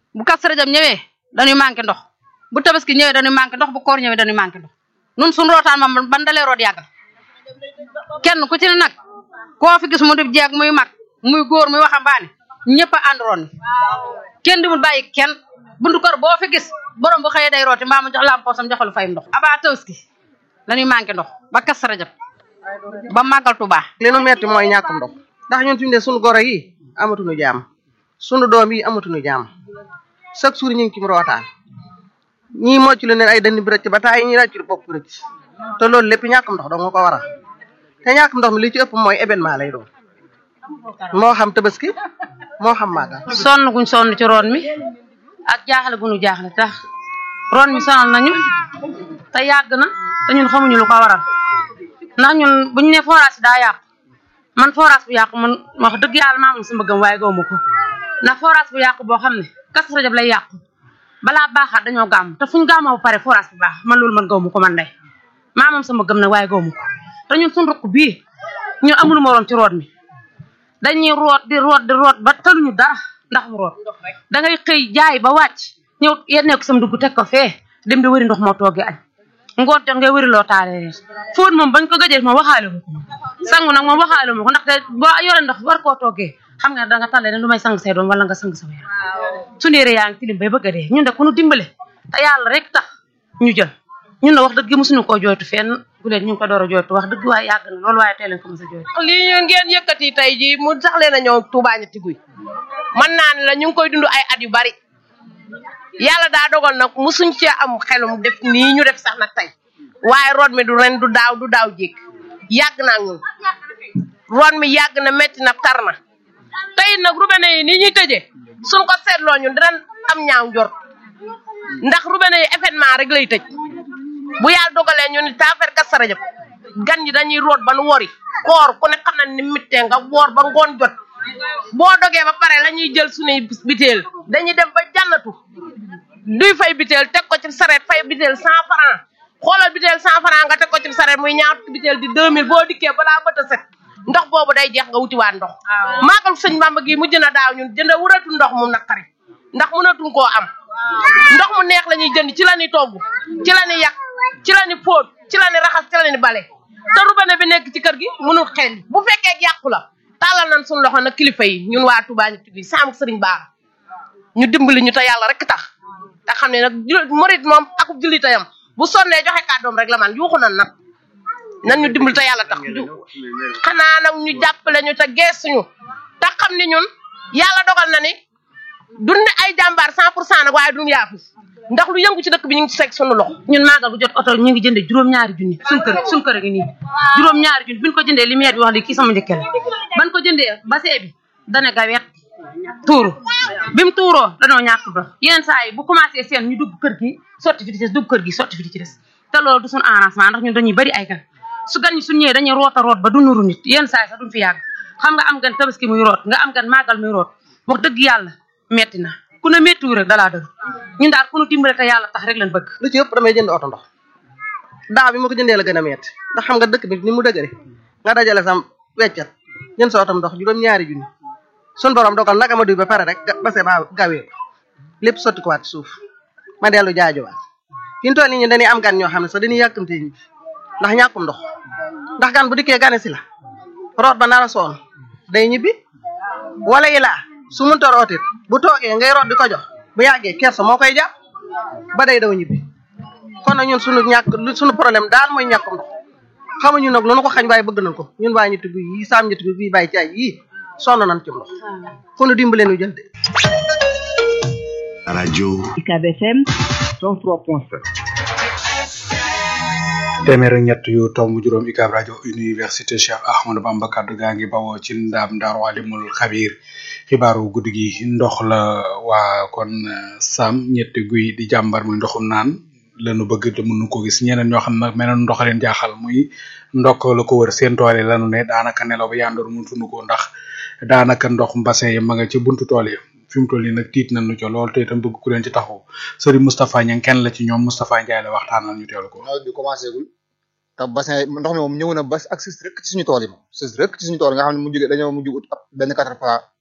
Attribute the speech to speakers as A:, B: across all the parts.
A: bu Kazu Rajab ñëwee dañuy manqué ndox bu tabaski ñëwee dañuy manqué ndox bu koor ñëwee dañuy manqué ndox nun suñu rootaan moom ban dalee root yàggal kenn ku ci ne nag koo fi gis mu def jeeg muy mag muy góor muy waxambaane ñëpp a àndoon ni kenn dimul bàyyi kenn bundu kër boo fi gis borom bu xëyee day rooti mbaa mu jox lam poosam joxalu fayum ndox aba tabaski dañuy manqué ndox ba Kazu Rajab ba màggal Tuubaa
B: li nu metti mooy ñàkkum ndox ndax ñun fi mu ne sunu goro yi amatuñu jaam sunu doom yi amatuñu jaam chaque jour ñu ngi ci rootaan ñii mocc lu leen ay dënn bi rëcc ba taay ñi rëcc bopp bi rëcc te loolu lépp ñàkkum ndox dong nga ko waral te ñàkkum ndox mi li ci ëpp mooy événement lay doon moo xam tabaski moo xam màggal
A: sonn guñ sonn ci roon mi ak jaaxle guñu jaaxle tax roon mi sonal nañu te yàgg na te ñun xamuñu lu ko waral ndax ñun buñ ne forage daa yàqu man forage bu yàqu man wax dëgg yàlla maa moom sama gëm waaye gawma ko ndax forage bu yàqu boo xam ne Kazu Rajab lay yàqu balaa baaxaat dañoo gàmm te fuñ gàmmoo ba pare forage bu baax man loolu man gawma ko man day maa moom sama gëm nag waaye gawma ko te ñun suñ rukk bii ñun amul moroom ci root mi dañuy root di root di root ba tëluñu dara ndax mu root da ngay xëy jaay ba wàcc ñëw yennee ko sam dugg teg ko fee dem di wëri ndox moo toogee añ ngoon jot ngay wëri loo taale reer fóot moom bañ ko gëjee moom waxaale ma ko sangu nag moom waxaale ma ko ndaxte boo yore ndox war koo toggee xam nga da nga tàllee ne lu may sang say doom wala nga sang sa yaram suñu yére yaa ngi tilim bay bëgg a dee ñun de ku ñu dimbale te yàlla rek tax ñu jël ñun na wax dëgg mosuñu koo jooytu fenn bu leen ñu ngi ko door a jooytu wax dëgg waaye yàgg na loolu waaye tey leen ko mos a jooytu
C: lii ñu ngeen yëkkati tey jii mu sax leen a ñëw Touba ñetti guy man naa ne la ñu ngi koy dund ay at yu bari yàlla daa dogal nag musuñ cee am xelum def nii ñu def sax nag tey waaye root mi du ren du daaw du daaw jéeg yàgg naa ñun root mi yàgg na metti na tar na tey nag robinet yi ni ñuy tëjee suñ ko seetloo ñun dinañ am ñaaw njort ndax robinet yi événement rek lay tëj bu yàlla dogalee ñu ni taafeer Kazu Rajab gan ñi dañuy root ba nu wori koor ku ne xam na ni mittee nga woor ba ngoon jot boo dogee ba pare la ñuy jël suñuy biteel dañuy dem ba jànnatu duy fay biteel teg ko ci sareet fay biteel cent franc xoolal biteel cent franc nga teg ko ci sareet muy ñaar biteel di deux mille boo dikkee balaa bët a set ndox boobu day jeex nga wutiwaat ndox maagal sëñ Bamba gi mujj na daaw ñun jënd wuratu ndox mu naqari ndax mënatuñ koo am ndox mu neex la ñuy jënd ci la ñuy togg ci la ñuy yàq ci la ñuy fóot ci la ñuy raxas ci la ñuy bale te robinet bi nekk ci kër gi mënul xel bu fekkee yàqu la tàllal nañ suñu loxo nag kilifa yi ñun waa Touba ñu tudd saamu sëriñ Ba ñu dimbali ñu te yàlla rek tax te xam ne nag murit moom akub jullitayam bu sonnee joxe kàddoom rek la man yuuxu nan nag nan ñu dimbali te yàlla tax xanaa nag ñu jàppale ñu te geesuñu te xam ni ñun yàlla dogal na ni duñ ne ay jàmbaar cent pour cent nag waaye duñ yaafus ndax lu yëngu ci dëkk bi ñu ngi ci fekk sunu loxo
A: ñun maagal bu jot oto ñu ngi jëndee juróom-ñaari junni suñ kër suñ kër gi nii juróom-ñaari junni bi ñu ko jëndee lumière bi wax li kii sama njëkke la ban ko jëndee basee bi dana gawet tuuru bi mu tuuroo danoo ñàkk ndox yeneen saa yi bu commencé seen ñu dugg kër gi sotti fi di des dugg kër gi sotti fi di ci des te loolu du suñu arrangement ndax ñun dañuy bari ay gan su gan ñi suñ ñëwee dañuy root a root ba du nuru nit yenn saa yi sax duñ fi yàgg xam nga am gan tabaski muy root nga am gan maagal muy root wax dëgg yàlla metti na ku ne méttiwu rek dalaa dëgg ñun daal ku nu dimbale te yàlla tax rek lañ bëgg
B: lu ci ëpp damay jënd oto ndox daaw bi ma ko jëndee la gën a metti ndax xam nga dëkk bi ni mu dëgëre nga dajale sam weccat jënd sa otom ndox juróom ñaari junni sun borom dogal nag ama duy ba pare rek base ba gawee ko lépp sotti ko waat ci suuf ma dellu jaajowaat fi ñu toll nii ñu dañuy am gan ñoo xam ne sax dañuy yàkkamtee ñibbi ndax ñàkkum ndox ndax gan bu dikkee gane si la root ba nar a soon day ñibbi wala yi laa su munta rootit bu toogee ngay root di ko jox bu yàggee kersa moo koy jàpp ba day daw ñibbi kon nag ñun sunu ñàkk sunu problème daal mooy ñàkkum ndox xamuñu nag lu nu ko xañ waaye bëgg nañ ko ñun waa ñetti guy yi saam ñetti guy bii bàyyi caay yii sonn nañ ci ndox fu nu dimbale nu jël de
D: rajo
E: UCAB FM
D: 103.7
F: téeméer ak ñett yu tomb juróom UCAB rajo université Cheikh Ahmadou Bamba kaddu gaa ngi bawoo ci ndaam ndaaru alimul xabiir xibaaru guddi gi ndox la waa kon sam ñetti guy di jàmbar muy ndoxum naan lanu bëgg te mënu ko gis ñeneen ñoo xam ne meneen ndox leen jaaxal muy ndokk la ko wër seen tool yi lanu ne daanaka nelaw ba yandoor mun tunu ko ndax daanaka ndox mbassin yi ma nga ci buntu tool yi fi mu toll nii nag tiit nañu ca lool te itam bëgg ku leen ci taxaw sëriñ Moustapha Niang kenn la ci ñoom Moustapha Ndiaye la waxtaanal ñu teelu ko
G: nawet bi commencé gul te bassin ndox mi moom ñëw na ba ak sis rek ci suñu tool yi moom sis rek ci suñu tool nga xam ne mu jóge dañoo mujj ut ab benn quatre pas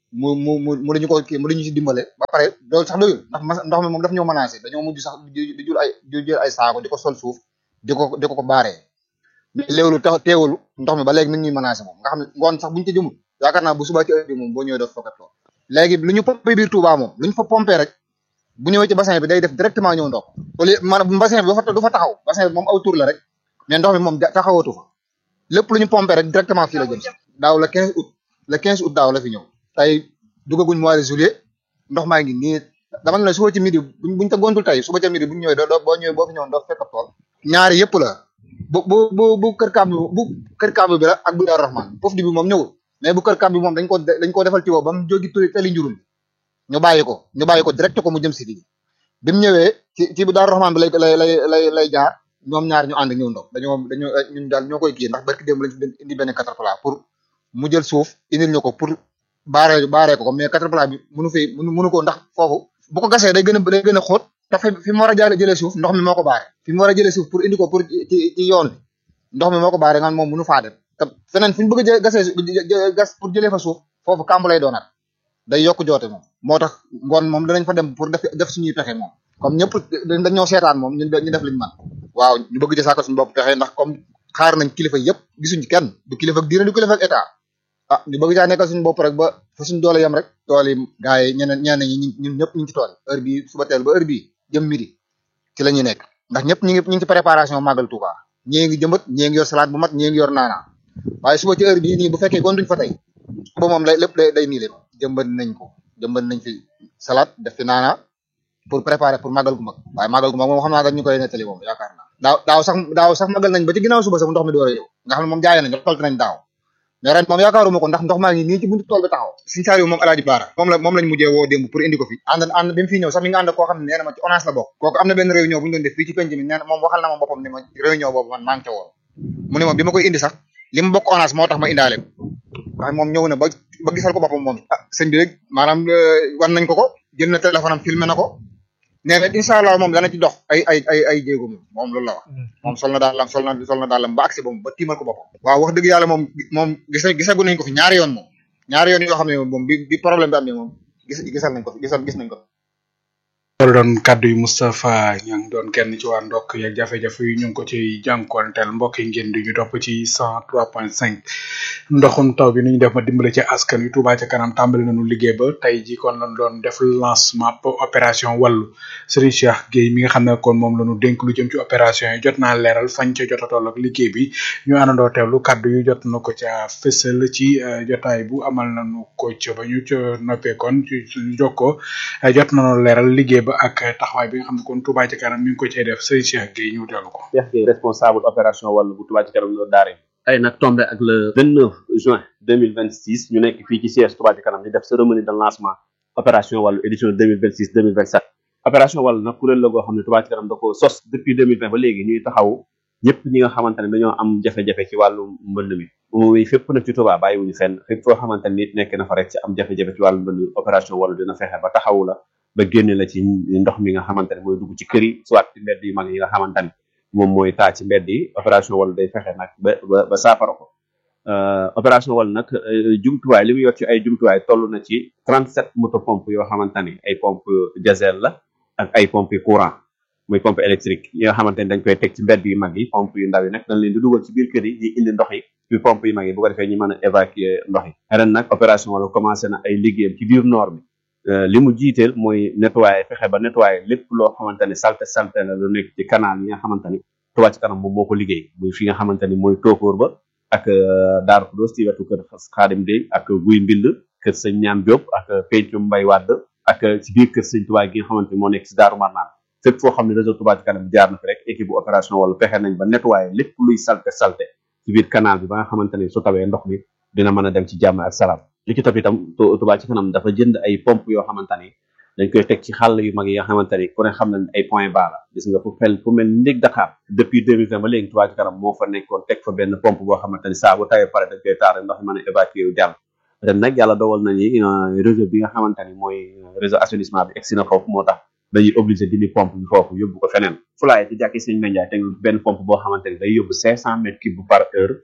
G: mu mu mu mu dañu ko kii mu dañu ci dimbale ba pare loolu sax doyul ndax mas- ndox mi moom daf ñoo menacé dañoo mujj sax di di jël ay di jël ay saako di ko sol suuf di ko di ko ko baaree mais léewlu tax teewul ndox mi ba léegi nit ñuy menacé moom nga xam ne ngoon sax buñu ci jëmul yaakaar naa bu subaa ci heure bi moom boo ñëwee doo fokkat lool léegi lu ñu pompé biir Touba moom lu ñu fa pompé rek bu ñëwee ci bassin bi day def directement ñëw ndox au lieu maanaam bassin bi du fa du fa taxaw bassin bi moom aw tur la rek mais ndox mi moom ja- taxawatu fa lépp lu ñu pompé rek directement fii la jëm si daaw le 15 août le 15 août daaw la fi ñëw tey dugaguñ mois de juillet ndox maa ngi nii dama ne la suba ci midi buñ buñ ta gontul tey suba ca midi buñ ñëwee doo doo boo ñëwee boo fi ñëwoon doo fekk ab tool ñaari yëpp la bu bu bu bu kër kàmb bu kër kàmb bi la ak bu Daaru Rahman foofu di bi moom ñëwul mais bu kër kàmb bi moom dañ ko dañ ko defal tiwo ba mu jógi tuli tali njurul ñu bàyyi ko ñu bàyyi ko direct ko mu jëm si fii bi mu ñëwee ci ci bu Daaru Rahman bi lay lay lay lay lay jaar ñoom ñaar ñu ànd ñëw ndox dañoo dañoo ñun daal ñoo koy kii ndax barki démb lañ fi indi benn caterpillar pour mu jël suuf indil ñu ko pour baaree baaree ko ko mais caterpillar bi mënu fi mënu mënu ko ndax foofu bu ko gasee day gën a day gën a xóot te fi fi mu war a jaare jëlee suuf ndox mi moo ko baare fi mu war a jëlee suuf pour indi ko pour ci ci yoon bi ndox mi moo ko baare nga moom mënu faa dem te feneen fu ñu bëgg a jë- gasee jë- gas pour jëlee fa suuf foofu kàmb lay doonaat day yokk joote moom moo tax ngoon moom danañ fa dem pour def def suñuy pexe moom comme ñëpp dañoo seetaan moom ñun ñu def liñ man waaw ñu bëgg ci saako suñu bopp pexe ndax comme xaar nañ kilifa yëpp gisuñ ci kenn du kilifa ak diine du kilifa ak état ah ñu bëgg caa nekkal suñu bopp rek ba fa suñu doole yem rek tool yi gars yi ñeneen ñeneen ñi ñun ñëpp ñu ngi ci tool yi heure bii suba teel ba heure bii jëm midi ci la ñuy nekk ndax ñëpp ñu ngi ñu ngi ci préparation màggal Touba ñii ngi jëmbat ñii ngi yor salade bu mat ñii ngi yor naana waaye suba ci heure bii nii bu fekkee kon duñ fa tey suba moom lay lépp day day nii leen jëmbat nañ ko jëmbat nañ fi salade def fi naana pour préparer pour màggal gu mag waaye màggal gu mag moom xam naa dañ ñu koy nettali moom yaakaar naa daaw daaw sax daaw sax màggal nañ ba ci ginnaaw suba sax ndox mi door a ñëw nga xam ne moom jaay nañ tolt nañ daaw mais ren moom yaakaaruma ko ndax ndox maa ngi nii ci buntu tool bi taxaw suñu saar moom alaaji baara moom la moom lañ mujjee woo démb pour indi ko fi ànd ànd bi mu fii ñëw sax mi nga ànd koo xam ne nee na ma ci ONAS la bokk kooku am na benn réunion bu ñu doon def fii ci penc mi nee na moom waxal na ma boppam ni ma réunion boobu man maa ngi ca woon mu ne ma bi ma koy indi sax li mu bokk ONAS moo tax ma indaale ko waaye moom ñëw na ba ba gisal ko boppam moom ah sëñ bi rek maanaam wan nañ ko ko jël na téléphone am filmé na ko nee na incha allah moom dana ci dox ay ay ay ay jéego moom moom loolu la wax moom sol na daalam sol na sol na daalam ba agsi ba ba tiimal ko boppam waaw wax dëgg yàlla moom moom gis gisagu nañ ko fi ñaari yoon moom ñaari yoon yoo xam ne moom bi bi problème bi amee moom gis gisal nañ ko fi gisal gis nañ ko fi
F: loolu doon kàddu yu Moustapha Niang doon kenn ci waa ndokk yeeg jafe-jafe yu ñu ngi ko ci jànkuwanteel mbokk yi ngeen di ñu topp ci cent trois point cinq ndoxum taw bi nu ñu def ma dimbale ci askan wi Touba ca kanam tàmbali nañu liggéey ba tey ji kon lañ doon def lancement opération wàllu Serigne Cheikh Gueye mi nga xam ne kon moom la ñu dénk lu jëm ci opération yi jot naa leeral fañ ca jot a toll ak liggéey bi ñu àndandoo teewlu kàddu yu jot na ko ca fësal ci jotaay bu amal nañu ko ca ba ñu ca noppee kon ci suñu jokkoo jot nañu leeral liggéey ba ak taxawaay bi nga xam ne kon Touba ca kanam mi ngi ko cay def Serigne Cheikh Gueye ñu teewlu ko.
D: Cheikh Gueye responsable opération wàllu bu Touba ci kanam loolu daare tey nag tombé ak le 29 juin 2026 ñu nekk fii ci siège Touba ci kanam di def cérémonie de lancement opération wàllu édition 2026 2027 opération wàllu nag kuréel la goo xam ne Touba ci kanam da ko sos depuis 2020 ba léegi ñuy taxaw ñëpp ñi nga xamante ne dañoo am jafe-jafe ci wàllu mbënd mi muy fépp nag ci Touba bàyyiwuñu fenn fépp foo xamante ne nit nekk na fa rek ci am jafe-jafe ci wàllu mbënd opération wàllu dina fexe ba taxawu la ba génne la ci ndox mi nga xamante ne mooy dugg ci kër yi soit ci mbedd yu mag yi nga xamante ne moom mooy taa ci mbedd yi opération wàllu day fexe nag ba ba ba saafara ko opération wàllu nag jumtuwaay li mu yor ci ay jumtuwaay toll na ci 37 moto pompe yoo xamante ne ay pompe diesel la ak ay pompe courant muy pompe électrique yi nga xamante ne dañ koy teg ci mbedd yu mag yi pompe yu ndaw yi nag dañ leen di dugal ci biir kër yi di indi ndox yi ci pompe yu mag yi bu ko defee ñu mën a évacuer ndox yi ren nag opération wàllu commencé na ay liggéeyam ci biir noor bi li mu jiiteel mooy nettoyer fexe ba nettoyer lépp loo xamante ne salte salte la lu nekk ci canal yi nga xamante ni Touba ci kanam moom moo ko liggéey muy fi nga xamante ni mooy tóokóor ba ak Daaru Xudoos ci wetu kër Xaadim Dey ak Guy Mbind kër sëñ Ñaam Diop ak Pencum Mbay Wàdd ak ci biir kër sëñ Touba gi nga xamante ni moo nekk ci Daaru Marnaan fépp foo xam ne réseau Touba ci kanam jaar na fi rek équipe bu opération wala fexe nañ ba nettoyer lépp luy salte salte ci biir canal bi ba nga xamante ni su tawee ndox mi dina mën a dem ci jàmm ak salaam li ci topp itam Touba ci kanam dafa jënd ay pompe yoo xamante ni dañ koy teg ci xàll yu mag yi nga xamante ni ku ne xam nañ ay point bas la gis nga fu fel fu mel ni ndég Dakar depuis 2020 ba léegi Touba ci kanam moo fa nekkoon teg fa benn pompe boo xamante ni saa bu tawee pare dañ koy taare ndox mi mën a évacuer wu jàll ren nag yàlla dogal na ni réseau bi nga xamante ni mooy réseau assainissement bi egsi na foofu moo tax dañuy obligé dindi pompe bi foofu yóbbu ko feneen fulaaye ci jàkki sëñ Mendiaye teg benn pompe boo xamante ni day yóbbu 500 mètres cube par heure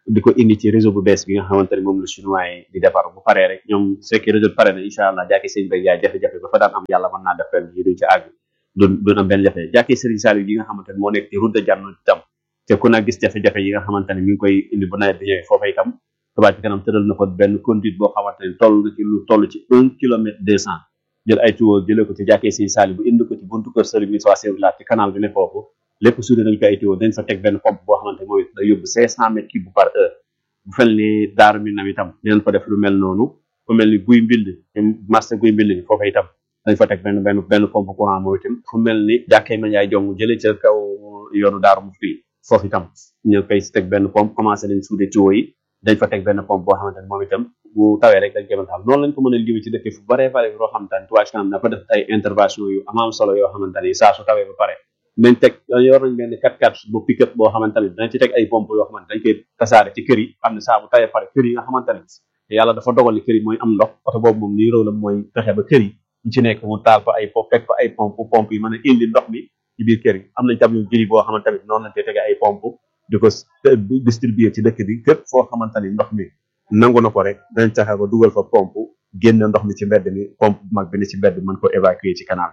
D: di ko indi ci réseau bu bees bi nga xamante ne moom la chinois yi di defar bu paree rek ñoom su fekkee réseau bi pare na incha allah jàkkee sëñ bay yaay jafe-jafe ba fa daan am yàlla mën naa def ren yi duñ ci àgg du duñ am benn jafe jàkkee Serigne Saliou yi nga xamante ne moo nekk ci route de Diano itam te ku na gis jafe-jafe yi nga xamante ne mi ngi koy indi bu nawet bi ñëwee foofa itam Touba ci kanam tëral na ko benn conduite boo xamante ne toll na ci lu toll ci un kilomètre deux cent jël ay tuyaux jëlee ko ci jàkkee Serigne Saliou bu indi ko ci buntu kër Serigne Moussa Sewla ci canal bi ne foofu lépp suude nañ ko ay tuyaux dañ fa teg benn pompe boo xamante ne mooy day yóbbu cinq cent mètres cube par heure bu fel ni daaru mi nam itam dinañ fa def lu mel noonu fu mel ni guy mbind marché guy mbind bi foofa itam dañ fa teg benn benn benn pompe courant mooy itam fu mel ni jàkkee ma yaay jong jëlee ca kaw yoonu daaru mu fii foofu itam ñu koy teg benn pompe commencé nañ suude tuyaux yi dañ fa teg benn pompe boo xamante ne moom itam bu tawee rek dañ koy mën a xam noonu lañ ko mën a liggéey ci dëkk fu baree bare loo xamante ne Touba Ca Kanam dafa def ay intervention yu am am solo yoo xamante ne saa su tawee ba pare nañ teg yor nañ benn 4x4 bu pick-up boo xamante ne dañ ci teg ay pompe yoo xamante dañ koy tasaare ci kër yi xam ne saa bu tawee pare kër yi nga xamante ne yàlla dafa dogal ni kër yi mooy am ndox oto boobu moom lii rôle am mooy fexe ba kër yi ñu ci nekk mu taal fa ay pompe teg fa ay pompe pompe yi mën a indi ndox mi ci biir kër yi am nañ tam yu jëri boo xamante ne noonu lañ koy tege ay pompe di ko distribuer ci dëkk bi képp foo xamante ni ndox mi nangu na ko rek dañ taxe ba dugal fa pompe génn ndox mi ci mbedd mi pompe bu mag bi ni ci mbedd mën ko évacuer ci canal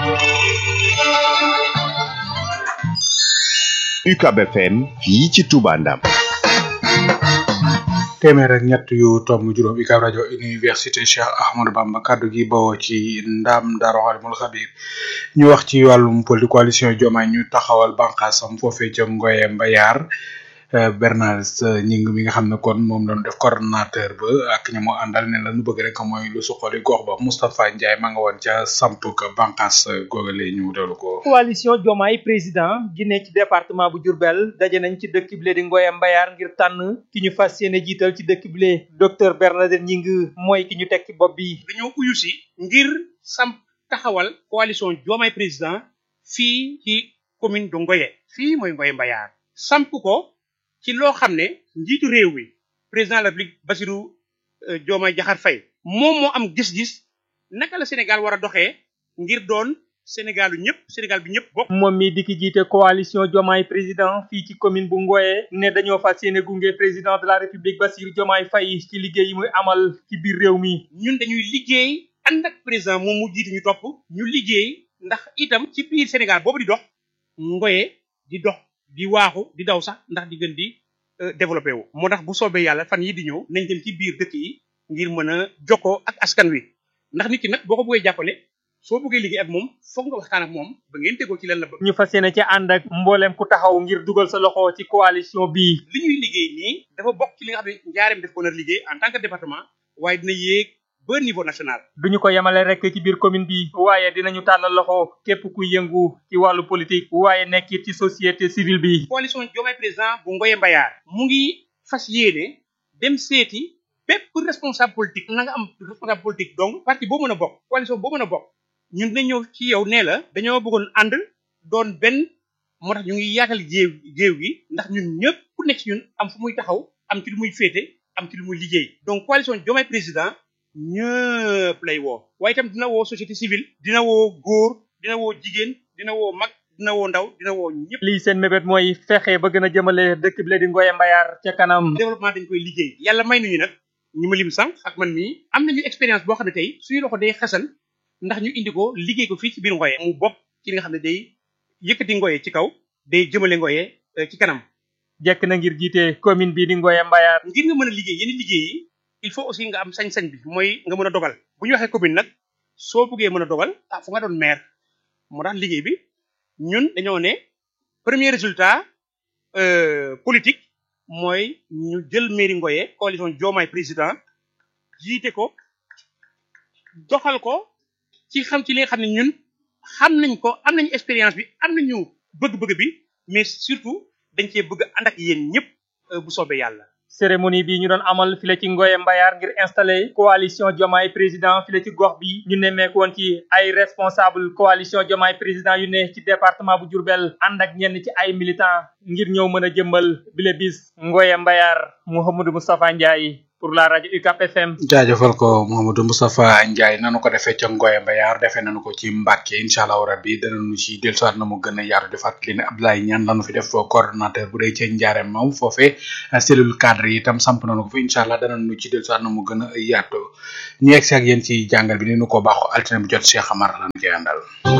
E: UCAB FM fii ci Touba Ndam
F: téeméer ak ñett yu tomb juróom UCAB rajo université Cheikh Ahmadou Bamba kaddu gi bawoo ci ndam Daaru Alimul Xabir ñu wax ci wàllum poli coalition Diomaye ñu taxawal bànqaasam foofee ca Ngoye Mbayar Bernard ñing mi nga xam ne kon moom lañu def coordonnateur ba ak ña mu àndal ne la nu bëgg rek mooy lu suqali gox ba Moustapha Ndiaye ma nga woon ca samp ka bànqaas googale ñu dewlu ko
H: coalition Diomaye président gi ne ci département bu Diourbel daje nañ ci dëkk bile di Ngoye Mbayar ngir tànn ki ñu fas yéene jiital ci dëkk bile docteur Bernadette Ñing mooy ki ñu teg ci bopp bi
I: dañoo uyu si ngir samp taxawal coalition Diomaye président fii ci commune de Ngoye fii mooy Ngoye Mbayar samp ko ci loo xam ne njiitu réew mi président de la République Bassirou Diomaye Diakhar Faye moom moo am gis-gis naka la Sénégal war a doxee ngir doon Sénégalu ñëpp Sénégal bi ñëpp bokk.
H: moom mi di ki jiite coalition Diomaye président fii ci commune bu Ngoye ne dañoo fas yéene gunge président de la République Bassirou Diomaye Faye ci liggéey yi muy amal ci biir réew mi.
I: ñun dañuy liggéey ànd ak président moom mu jiite ñu topp ñu liggéey ndax itam ci biir Sénégal boobu di dox Ngoye di dox. di waaxu di daw sax ndax di gën di développé wu moo tax bu soobee yàlla fan yi di ñëw nañ dem ci biir dëkk yi ngir mën a jokkoo ak askan wi ndax nit ki nag boo ko bëggee jàppale soo bëggee liggéey ak moom foog nga waxtaan ak moom ba ngeen déggoo ci lan la bëgg.
H: ñu fas yéene ci ànd ak mbooleem ku taxaw ngir dugal sa loxo ci coalition bii.
I: li ñuy liggéey nii dafa bokk ci li nga xam ne njaareem def ko nar liggéey en tant que département waaye dina yéeg ba niveau national.
H: duñu ko yemale rek ci biir commune bi waaye dinañu tàllal loxo képp kuy yëngu ci wàllu politique waaye nekk ci société civile bi.
I: coalition Diomaye président bu Ngoye Mbayar mu ngi fas yéene dem seeti bépp responsable politique na nga am responsable politique donc parti boo mën a bokk coalition boo mën a bokk ñun dina ñëw ci yow nee la dañoo bëggoon ànd doon benn moo tax ñu ngi yaatal géew géew gi ndax ñun ñëpp ku nekk ci ñun am fu muy taxaw am ci lu muy féete am ci lu muy liggéey donc coalition Diomaye président ñëpp lay woo waaye itam dina woo société civile dina woo góor dina woo jigéen dina woo mag dina woo ndaw dina woo ñëpp.
H: lii seen mébét mooy fexe ba gën a jëmale dëkk bi la di Ngoye Mbayar ca kanam.
I: développement dañ koy liggéey. yàlla may nañu nag ñi ma lim sànq ak man mii am nañu expérience boo xam ne tey suñu loxo day xasan ndax ñu indi ko liggéey ko fii ci biir Ngoye. mu bokk ci li nga xam ne day yëkkati Ngoye ci kaw day jëmale Ngoye ci kanam.
H: jekk na ngir jiite commune bi di Ngoye Mbayar.
I: ngir nga mën a liggéey yenn liggéey yi il faut aussi nga am sañ-sañ bi mooy nga mën a dogal bu ñu waxee commune nag soo bëggee mën a dogal ah fu nga doon maire moo tax liggéey bi ñun dañoo ne premier résultat politique mooy ñu jël mairie Ngoye coalition Diomaye président jiite ko doxal ko ci xam ci li nga xam ne ñun xam nañ ko am nañu expérience bi am nañu bëgg-bëgg bi mais surtout dañ cee bëgg ànd ak yéen ñëpp bu soobee yàlla.
H: cérémonie bi ñu doon amal file ci Ngoye Mbayar ngir installé coalition Diomaye président file ci gox bi ñu nemmeeku woon ci ay responsable coalition Diomaye président yu ne ci département bu Diourbel ànd ak ñenn ci ay militant ngir ñëw mën a jëmbal bile bis Ngoye Mbayar Mouhamadou Moustapha Ndiaye pour la rajo UCAP FM.
F: jaajëfal ko Mouhamadou Moustapha Ndiaye nanu ko defee ca Ngoye Mbayar defee nanu ko ci Mbacke incha allah rabbi danañu ci dellusiwaat na mu gën a yaatu di fàttali ne Abdoulaye Niane lanu fi def coordonnateur bu dee ca Ndiarème moom foofee cellule cadre yi itam samp nanu ko fi incha allah danañu ci dellusiwaat na mu gën a yaatu ñu egg si ak yéen ci jàngal bi ni nu ko baaxoo altine bu jot Cheikh Amar lan koy àndal.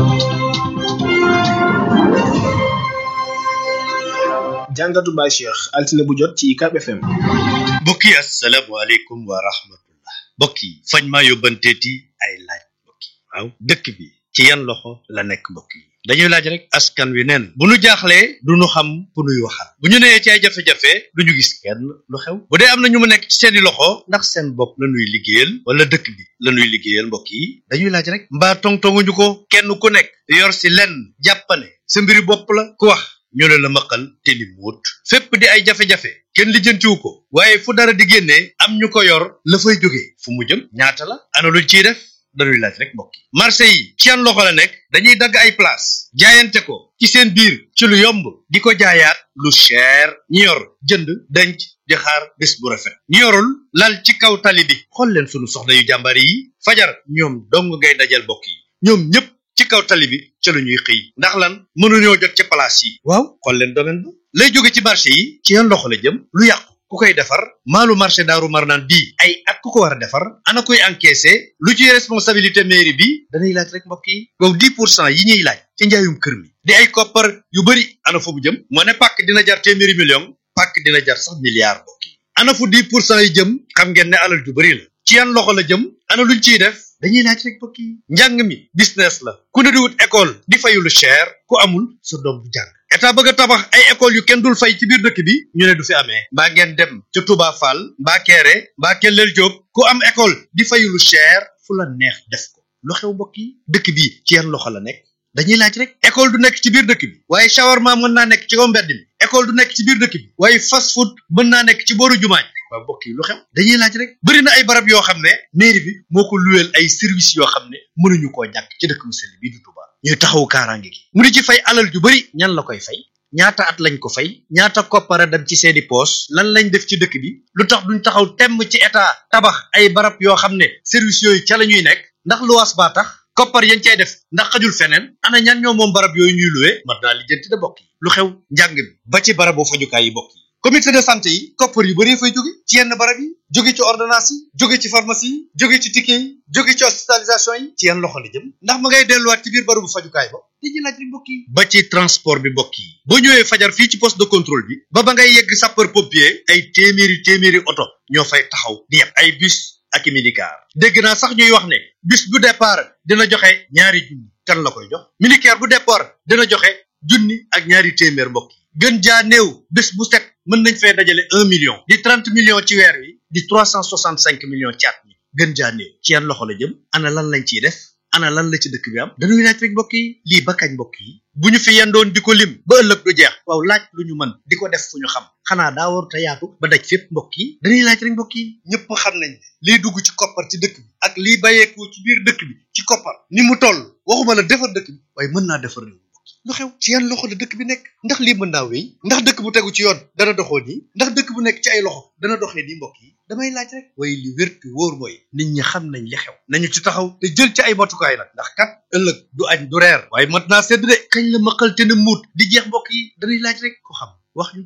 J: jàngatu Baye Cheikh altine bu jot ci UCAB FM.
K: mbokk yi asalaamaaleykum wa rahmatullah mbokk yi fañ maa yóbbanteeti ay laaj mbokk yi waaw dëkk bi ci yan loxo la nekk mbokk yi dañuy laaj rek askan wi neen bu nu jaaxlee du nu xam ku nuy waxal bu ñu nee ci ay jafe-jafe du ñu gis kenn lu xew bu dee am na ñu mu nekk ci seeni loxo ndax seen bopp la nuy liggéeyal wala dëkk bi la nuy liggéeyal mbokk yi dañuy laaj rek mbaa tongtonguñu ko kenn ku nekk yor si lenn jàppane sa mbiri bopp la ku wax ñu ne la maqal te ni muut fépp di ay jafe-jafe kenn lijjantiwu ko waaye fu dara di génnee am ñu ko yor la fay jógee fu mu jëm ñaata la ana luñ ciy def dañuy laaj rek mbokk yi marché yi ci yan loxo la nekk dañuy dagg ay place jaayante ko ci seen biir ci lu yomb di ko jaayaat lu cher ñi yor jënd denc di xaar bés bu rafet ñi yorul lal ci kaw tali bi xool leen sunu soxna yu jàmbaar yi fajar ñoom dong ngay dajal mbokk yi ñoom ñëpp ci kaw tali bi ca la ñuy xëy ndax lan mënuñoo jot ci place yi waaw xool leen domaine ba lay jóge ci marché yi ci yan loxo la jëm lu yàqu ku koy defar maalu marché daaru marnaan bii ay at ku ko war a defar ana koy encaissé lu ci responsabilité mairie bi dañuy laaj rek mbokk yi wow 10 pour cent yi ñuy laaj ci njaayum kër mi di ay koppar yu bëri ana fu mu jëm moo ne pàkk dina jar téeméeri million pàkk dina jar sax milliard mbokk yi ana fu 10 pour cent yi jëm xam ngeen ne alal ju bëri la ci yan loxo la jëm ana luñ ciy def dañuy laaj rek mbokk yi njàng mi business la ku ne di wut école di fayu lu cher ku amul sa doom du jàng état bëgg a tabax ay école yu kenn dul fay ci biir dëkk bi ñu ne du fi amee mbaa ngeen dem ca Touba Fall mbaa Kéré mbaa Kellel Diop ku am école di fayu lu cher fu la neex def ko lu xew mbokk yi dëkk bi ci yan loxo la nekk dañuy laaj rek école du nekk ci biir dëkk bi waaye shawarma mën naa nekk ci kaw mbedd mi école du nekk ci biir dëkk bi waaye fast food mën naa nekk ci booru jumaa ji waaw mbokk yi lu xew dañuy laaj rek bëri na ay barab yoo xam ne mairie bi moo ko luweel ay service yoo xam ne mënuñu koo ñàkk ci dëkk mu sell bii du Touba ñuy taxawu kaaraange gi mu di ci fay alal ju bëri ñan la koy fay ñaata at lañ ko fay ñaata koppara dem ci seeni poos lan lañ def ci dëkk bi lu tax duñ taxaw temm ci état tabax ay barab yoo xam ne service yooyu ca la ñuy nekk ndax luwaas baa tax koppar yañ cay def ndax xajul feneen ana ñan ñoo moom barab yooyu ñuy luwee mat naa lijjanti da bokk yi lu xew njàng mi ba ci barabu fajukaay yi bokk yi comité de santé yi koppar yu bëree fay jóge ci yenn barab yi jóge ci ordonnance yi jóge ci pharmacie yi jóge ci ticket yi jóge ci hospitalisation yi ci yenn loxo la jëm ndax ma ngay delluwaat ci biir barabu fajukaay ba dañuy laaj rek mbokk yi ba ci transport bi mbokk yi boo ñëwee fajar fii ci poste de contrôle bi ba ba ngay yegg sapeur pompier ay téeméeri téeméeri oto ñoo fay taxaw di yeb ay bus ak i minicar dégg naa sax ñuy wax ne bus bu départ dina joxe ñaari junni kan la koy jox minicar bu départ dina joxe junni ak ñaari téeméer mbokk yi gën jaa néew bés bu set mën nañ fee dajale un million di trente millions ci weer wi di trois cent soixante cinq millions ci at mi gën jaa néew ci yan loxo la jëm ana lan lañ ciy def ana lan la ci dëkk bi am dañuy laaj rek mbokk yi lii ba kañ mbokk yi bu ñu fi yendoon di ko lim ba ëllëg du jeex waaw laaj lu ñu mën di ko def fu ñu xam xanaa daa war te yaatu ba daj fépp mbokk yi dañuy laaj rek mbokk yi ñëpp xam nañ liy dugg ci koppar ci dëkk bi ak liy bàyyeeku ci biir dëkk bi ci koppar ni mu toll waxuma la defar dëkk bi waaye mën naa defar réew lu xew ci yan loxo la dëkk bi nekk ndax lii mën naa wéy ndax dëkk bu tegu ci yoon dana doxoo nii ndax dëkk bu nekk ci ay loxo dana doxee nii mbokk yi damay laaj rek waaye li wér te wóor mooy nit ñi xam nañ li xew nañu ci taxaw te jël ci ay matukaay nag ndax kat ëllëg du añ du reer waaye mat naa sedd de kañ la maqal te ne muut di jeex mbokk yi dañuy laaj rek ko xam wax ñu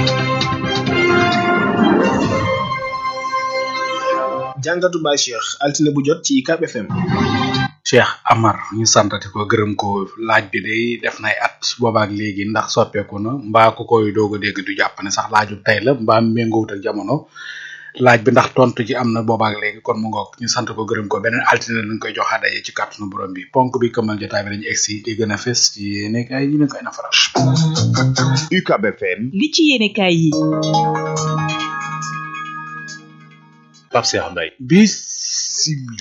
J: jàngatu Baye Cheikh altine bu jot ci UCAB FM.
F: Cheikh Amar ñu santati ko gërëm ko laaj bi day def nay at boobaak léegi ndax soppeeku na mbaa ku koy doog a dégg du jàpp ne sax laaju tey la mbaa méngoowut ak jamono laaj bi ndax tontu ji am na boobaak léegi kon mu ngoog ñu sant ko gërëm ko beneen altine lañ koy jox daje ci kàttanu borom bi ponk bi këmal jotaay bi dañu egsi di gën a fes ci nekk ay ñu ne koy nafaral.
E: UCAB FM.
L: li ci yéene kaay yi.
D: Pape Cheikh Mbaye.
F: Bismillah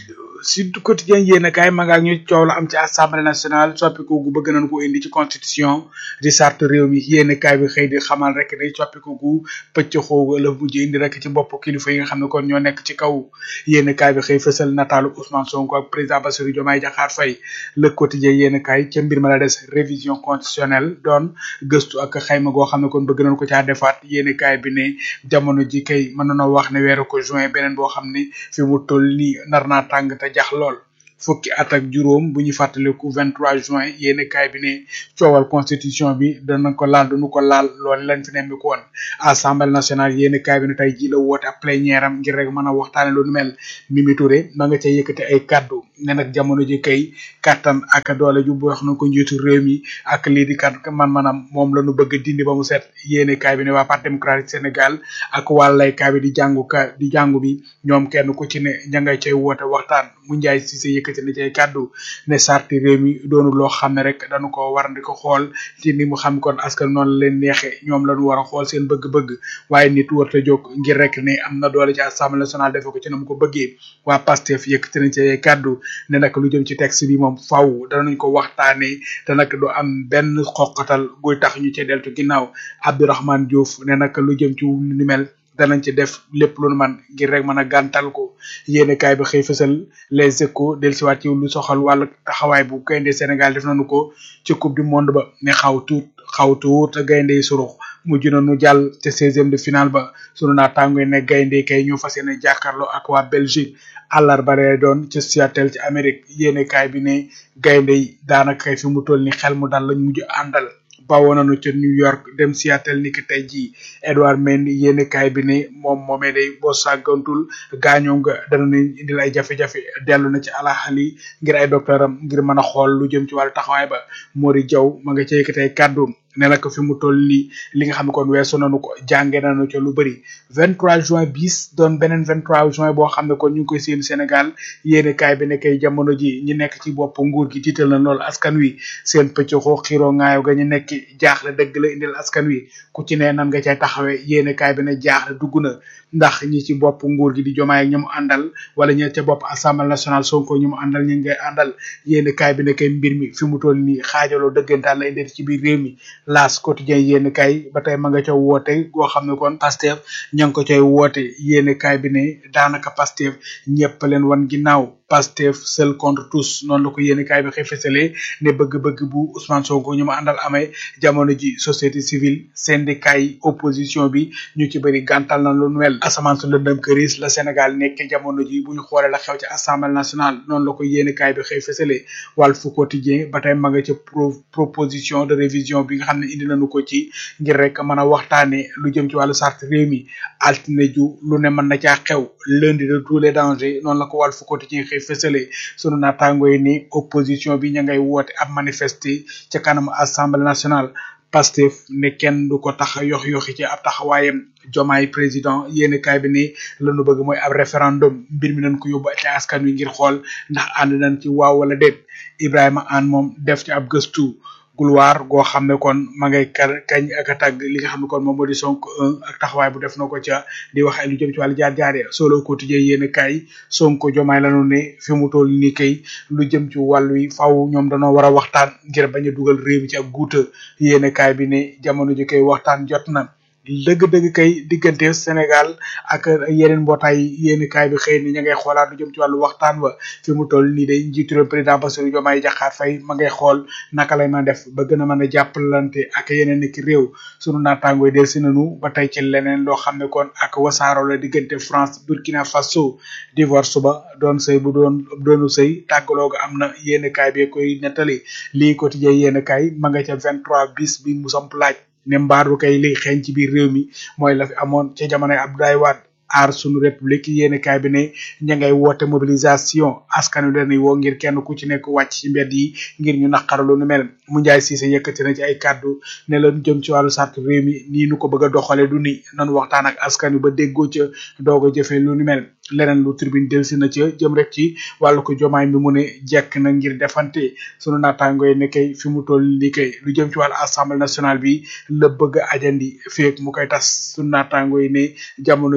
F: Sud Quotidien yéen a kaay ma nga ak ñu coow la am ci assemblée nationale soppiku gu bëgg nañ ko indi ci constitution di sart réew mi yéen a kaay bi xëy di xamal rek ne soppiku gu pëcc xoogu la mujj indi rek ci bopp kilifa yi nga xam ne kon ñoo nekk ci kaw yéen a kaay bi xëy fësal nataalu Ousmane Sonko ak président Bassirou Diomaye Diakhar Faye le quotidien yéen a kaay ca mbir ma la des révision constitutionnelle doon gëstu ak xayma goo xam ne kon bëgg nañ ko caa defaat yéen a kaay bi ne jamono ji kay mën nañoo wax ne weeru ko juin beneen boo xam ne fi mu toll nii nar naa tàng te jax lool fukki at ak juróom bu ñu fàttaliku 23 juin yéen kaay bi ne coowal constitution bi dana ko laal duñu ko laal loolu lañ fi nemmi ko woon assemblée nationale yéen kaay bi ne tey ji la woote ab plénière am ngir rek mën a waxtaane lu nu mel Mimi Touré ma nga ca yëkkati ay kaddu ne nag jamono ji kay kattan ak doole ju bu wax na ko njiitu réew mi ak lii di kat man manam moom la ñu bëgg dindi ba mu set yéen kaay bi ne waa parti démocratique Sénégal ak wàllay kaay bi di jàngu ka di jàngu bi ñoom kenn ku ci ne ña ngay cay woote waxtaan mu njaay si sa yëkkati na cay kàddu ne sarti réew mi doonu loo xam ne rek dañu ko war di ko xool ci ni mu xam kon askan noonu la leen neexe ñoom lañu war a xool seen bëgg-bëgg waaye nit warta jóg ngir rek ne am na doole ci assemblée nationale defe ko ci na mu ko bëggee waa Pastef yëkkati nañ ci ay kàddu ne nag lu jëm ci texte bi moom faw danañ ko waxtaanee te nag du am benn xoqatal guy tax ñu ci deltu ginnaaw Abdourahmane Diouf ne nag lu jëm ci lu ni mel danañ ci def lépp lu nu man ngir rek mën a gàntal ko yéene kaay bi xëy fësal les échos dellusiwaat ci lu soxal wàllu taxawaay bu gaynde Sénégal def nañu ko ci coupe du monde ba ne xaw tuut xaw tuut gaynde yi surux mujj na nu jàll te seizième de finale ba sunu naataango ne gaynde kay ñoo fas yéene jàkkaarloo ak waa Belgique àllarba lay doon ci Seattle ci Amérique yéene kaay bi ne gaynde yi daanaka kay fi mu toll ni xel mu dal lañ mujj àndal bawoo nañu ca New York dem Seattle niki tey jii Edouard Mendy yéene kaay bi ne moom moomee day boo sàggantul gaañoo nga dana leen indil ay jafe-jafe dellu na ci alaxali ngir ay docteuram ngir mën a xool lu jëm ci wàllu taxawaay ba Mori Jaw ma nga ca yëkkatee kàddu ne la ko fi mu toll nii li nga xam ne kon weesu nañu ko jànge nañu ca lu bëri 23 juin bis doon beneen 23 juin boo xam ne kon ñu ngi koy seen Sénégal yéene kaay bi ne kay jamono ji ñi nekk ci bopp nguur gi tiital na lool askan wi seen pëccxoo xiroo ngaayo ga ñu nekk jaaxle dëgg la indil askan wi ku ci ne nan nga cay taxawee yéene kaay bi ne jaaxle dugg na ndax ñi ci bopp nguur gi di jomaay ak ñi mu àndal wala ñi ca bopp assemblée nationale Sonko ñi mu àndal ñu ngay àndal yéene kaay bi ne kay mbir mi fi mu toll nii xaajaloo dëggantaan la indil ci biir réew mi laas quotidien yéen kay ba tey ma nga ca woote goo xam ne kon Pastef ña ngi ko cay woote yéen kay bi ne daanaka Pastef ñëpp leen wan ginnaaw Pastef seul contre tous noonu la ko yéen kay bi xëy fësale ne bëgg-bëgg bu Ousmane Sonko ñu ma àndal amee jamono ji société civile syndicat yi opposition bi ñu ci bëri gàntal na lu nuwel asamaan su lëndëm këris la Sénégal nekk jamono ji bu ñu xoolee la xew ci assemblée nationale noonu la ko yéen kay bi xëy fësale Walf Quotidien ba tey ma nga ca proposition de révision bi nga xam ne indi nañu ko ci ngir rek mën a waxtaane lu jëm ci wàllu sart réew mi altine ju lu ne mën na caa xew lundi de tous les dangers noonu la ko Walf Quotidien xëy fësale sunu naataango yi ni opposition bi ña ngay woote ab manifester ca kanam assemblée nationale Pastef ne kenn du ko tax yox yoxi ci ab taxawaayam jomaay président yéeni kaay bi ni lañu bëgg mooy ab référendum mbir mi nañ ko yóbbu ci askan wi ngir xool ndax ànd nañ ci waaw wala déet Ibrahima Anne moom def ci ab gëstu gulwaar goo xam ne kon ma ngay kar kañ ak a tàgg li nga xam ne kon moom moo di Sonko un ak taxawaay bu def na ko ca di wax ay lu jëm ci wàllu jaar jaar ya solo quotidien yéen kay Sonko jomaay lanu ne fi mu toll nii kay lu jëm ci wàllu wi faaw ñoom dañoo war a waxtaan ngir bañ a dugal réew mi ci ak guuta yéen kaay bi ne jamono ji kay waxtaan jot na dëgg-dëgg kay diggante Sénégal ak yeneen mbootaay yéeni kaay bi xëy ni ña ngay xoolaat lu jëm ci wàllu waxtaan wa fi mu toll nii day njiitu réew président Bassirou Diomaye Diakhar Faye ma ngay xool naka lay mën a def ba gën a mën a jàppalante ak yeneen ki réew sunu naataangooy del si nanu ba tey ci leneen loo xam ne kon ak wasaaro la diggante France Burkina Faso divorce ba doon sëy bu doon doonu sëy tàggaloo ga am na yéeni kaay bi koy nettali lii quotidien yéeni kaay ma nga ca 23 bis bi mu samp laaj ne mbaaru kay liy xeeñ ci biir réew mi mooy la fi amoon ca jamonoy Abdoulaye Wade aar sunu république yéeni kaay bi ne ña ngay woote mobilisation askan wi dañuy woo ngir kenn ku ci nekk wàcc ci mbedd yi ngir ñu naqaralu nu mel mu njaay siise yëkkati na ci ay kàddu ne la jëm ci wàllu sart réew mi nii nu ko bëgg a doxale du ni nan waxtaan ak askan wi ba déggoo ca doog a jëfee lu nu mel leneen lu tribune delsi na ca jëm rek ci wàllu ko jomaay mi mu ne jekk na ngir defante sunu naataango yi ne kay fi mu toll li kay lu jëm ci wàllu assemblée nationale bi la bëgg a ajandi feek mu koy tas sunu naataango yi ne jamono yi kay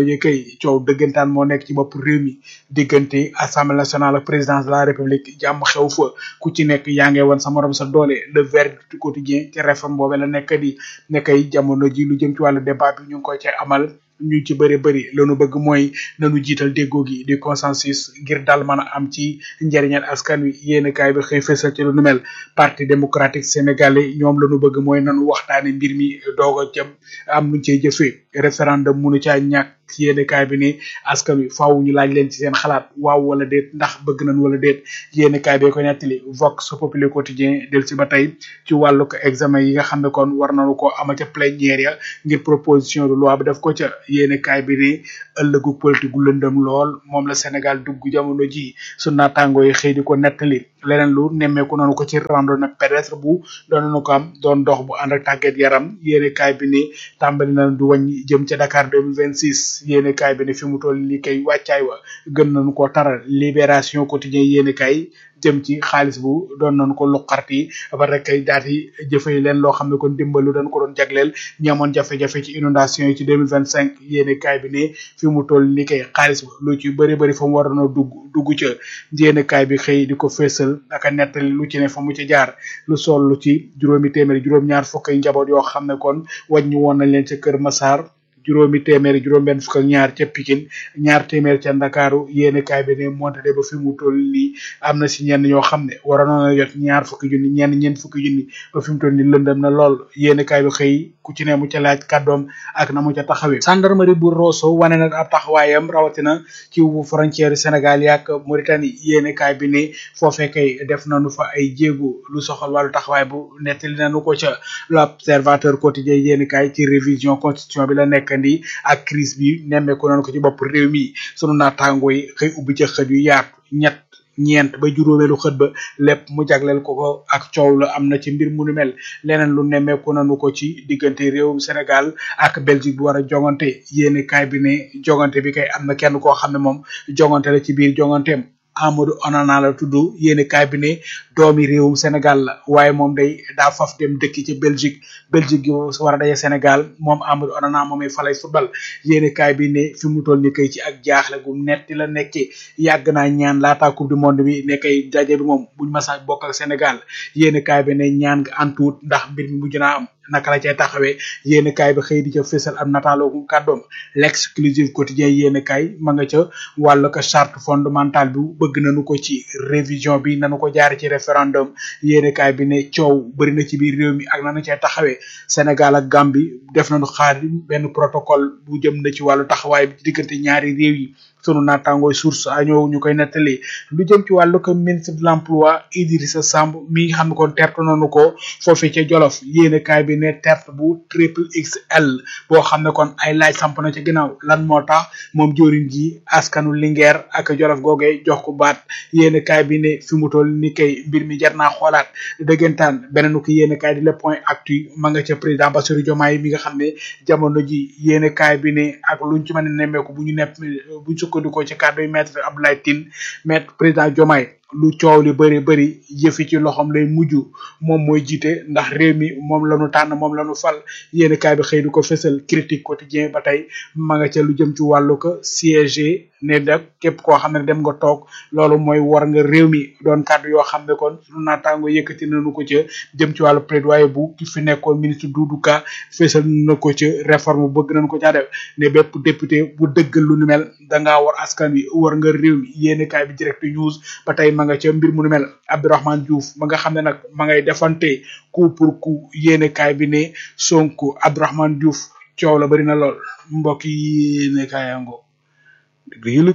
F: coow dëggantaan moo nekk ci bopp réew mi diggante assemblée nationale ak présidence de la république jàmm xew fa ku ci nekk yaa ngi woon sa morom sa doole le verdict du quotidien ci réforme boobu la nekk di nekkay jamono ji lu jëm ci wàllu débat bi ñu ngi koy cay amal ñu ci bëri bëri lanu bëgg mooy nanu jiital déggoo gi di consensus ngir dal mën a am ci njëriñal askan wi yéen kaay bi xëy fësal ci lu nu mel parti démocratique sénégalais ñoom lanu bëgg mooy nanu waxtaane mbir mi doog a jëm am nuñ cey jëfee référendum munu caa ñàkk yéen kaay bi ne askan wi faaw ñu laaj leen ci seen xalaat waaw wala déet ndax bëgg nañ wala déet yéen kaay bee ko nettali vox populi quotidien del si ba tey ci wàllu ko examen yi nga xam ne kon war nañu ko amal ca plénière ya ngir proposition de loi bi def ko ca yéen kaay bi ne ëllëgu politique gu lëndëm lool moom la Sénégal dugg jamono ji su naataangoo yi xëy di ko nettali leneen lu nemmeeku noonu ko ci randonnée pédestre bu doon nañu ko am doon dox bu ànd ak tàggat yaram yéen kaay bi ne tàmbali na du wàññi jëm ca Dakar 2026 yéene kaay bi ne fi mu toll li kay wàccaay wa gën nañu ko taral libération quotidien yéene kaay jëm ci xaalis bu doon nañu ko luqarti ba rek kay daal di jëfee leen loo xam ne kon dimbalu dañ ko doon jagleel ñi amoon jafe-jafe ci inondation yi ci 2025 yéene kaay bi ne fi mu toll li kay xaalis ba lu ci bëri bëri fa mu waroon a dugg dugg ca yéene kaay bi xëy di ko feesal naka nettali lu ci ne fa mu ca jaar lu sol lu ci juróomi téeméeri juróom-ñaar fukk ay njaboot yoo xam ne kon wàññi woon nañ leen ca Kër Massar juróomi téeméeri juróom benn fukk ak ñaar ca Pikine ñaar téeméer ca Ndakaaru yéene kaay bi ne monte de ba fi mu toll nii am na si ñenn ñoo xam ne waroon na jot ñaar fukki junni ñenn ñeent fukki junni ba fi mu toll nii lëndëm na lool yéene kaay bi xëy ku ci ne mu ca laaj kàddoom ak na mu ca taxawee gendarmerie bu Rosso wane na ab taxawaayam rawatina ci frontière Sénégal yaak Mauritanie yéene kaay bi ne foofee kay def nañu fa ay jéego lu soxal wàllu taxawaay bu nettali nañu ko ca l'observateur quotidien yéene kaay ci révision constitution bi la nekk ndi ak crise bi nemmeeku nañu ko ci bopp réew mi sunu naataangoo yi xëy ubbi ca xët yu yaatu ñett ñeent ba juróomeelu xët ba lépp mu jagleel ko ko ak coow la am na ci mbir mu nu mel leneen lu nemmeeku nañu ko ci diggante réewum Sénégal ak Belgique bu war a jongante yéene kaay bi ne jongante bi kay am na kenn koo xam ne moom jongante la ci biir jonganteem Amadou Onana la tudd yéene kaay bi ne doomi réewum Sénégal la waaye moom day daa faf dem dëkki ci Belgique Belgique gi war a daje Sénégal moom Amadou Onana moomay falay football yéene kaay bi ne fi mu toll ni kay ci ak jaaxle gu netti la nekkee yàgg naa ñaan laata coupe du monde bi ne kay daje bi moom buñ masa bokk ak Sénégal yéene kaay bi ne ñaan nga antuut ndax mbir mi mujj naa am naka la cay taxawee yéen kaay bi xëy di ca fésal am nataaloo kàddoom l'exclusive quotidien yéen kaay ma nga ca wàllu ko charte fondamentale bi bëgg nañu ko ci révision bi nañu ko jaar ci référendum yéen kaay bi ne coow bëri na ci biir réew mi ak nanu cay taxawee Sénégal ak Gambie def nañu xaar benn protocole bu jëm na ci wàllu taxawaay bi diggante ñaari réew yi sunu naataangooy source a ñëw ñu koy nettali lu jëm ci wàllu ko ministre de l'emploi Idrissa Samb mi nga xam ne kon tertu nañu ko foofee ca Jolof yéene kaay bi ne terte bu triple XL boo xam ne kon ay laaj samp na ca ginnaaw lan moo tax moom jëriñ ji askanu Linguère ak Jolof googee jox ko baat yéene kaay bi ne fi mu toll ni kay mbir mi jar naa xoolaat dëggantaan beneen ko yéene kaay di le point actu ma nga ca président Bassirou Diomaye mi nga xam ne jamono ji yéene kaay bi ne ak luñ ci mën a nemmeeku bu ñu nepp buñ sukkandikoo ci kàddu yi maître Abdoulaye Tine maître président Diomaye lu coow li bëri bëri yëfi ci loxoom lay mujj moom mooy jiite ndax réew mi moom la ñu tànn moom la ñu fal yéen kaay bi xëy di ko fësal critique quotidien ba tey ma nga ca lu jëm ci wàllu ko siège ne dak képp koo xam ne dem nga toog loolu mooy war nga réew mi doon kàddu yoo xam ne kon sunu naataango yëkkati nañu ko ca jëm ci wàllu plaidoyer bu ki fi nekkoon ministre Doudou Ka fësal na ko ca réforme bëgg nañ ko caa def ne bépp député bu dëggal lu nu mel dangaa war askan wi war nga réew mi yéen kaay bi direct news ba tey ma nga ca mbir mu nu mel Abdourahmane Diouf ma nga xam ne nag ma ngay defante coup pour coup yéene kaay bi ne Sonko Abdourahmane Diouf coow la bari na lool mbokk yi yéene kaay yango déglu yëlëg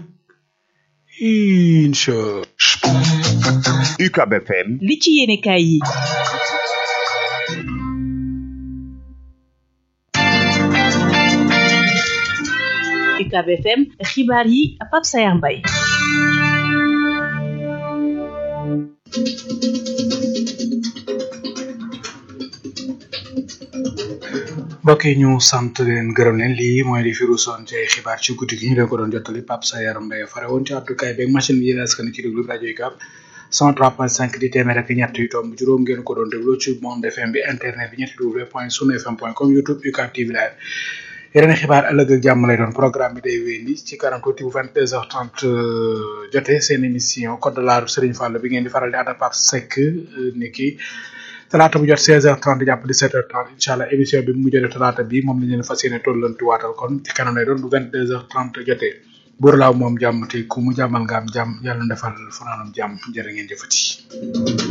F: incha
E: UCAB FM
L: li ci yéene kaay yi UCAB FM xibaar yi Pape Sayar Mbaye
F: mbokk yi ñu sant leen gërëm leen lii mooy di firu son ci ay xibaar ci guddi gi ñu leen ko doon jottali Pape Sayar Mbaye fare woon ci àddukaay beeg machine bi yéen askan ci déglu rajo yi kap 103.5 di téeméer ak ñett yu tomb juróom ngeen ko doon déglu ci monde FM bi internet bi ñetti w point sunu fm point com youtube UCAB TV live yeneen xibaar ëllëg ak jàmm lay doon programme bi day wéy ni ci kanam tuuti bu 22h30 jotee seen émission code de la route Serigne Fall bi ngeen di faral di ànd ak Pape Seck ni ki talaata bu jot 16h30 jàpp 17h30 incha allah émission bi mu jotee talaata bi moom la ñu leen fas yéene tollanti waatal kon ci kanam lay doon bu 22h30 jotee buur laaw moom jàmm te ku mu jàmmal nga am jàmm yàlla na defal fanaanam jàmm jërë ngeen jëfati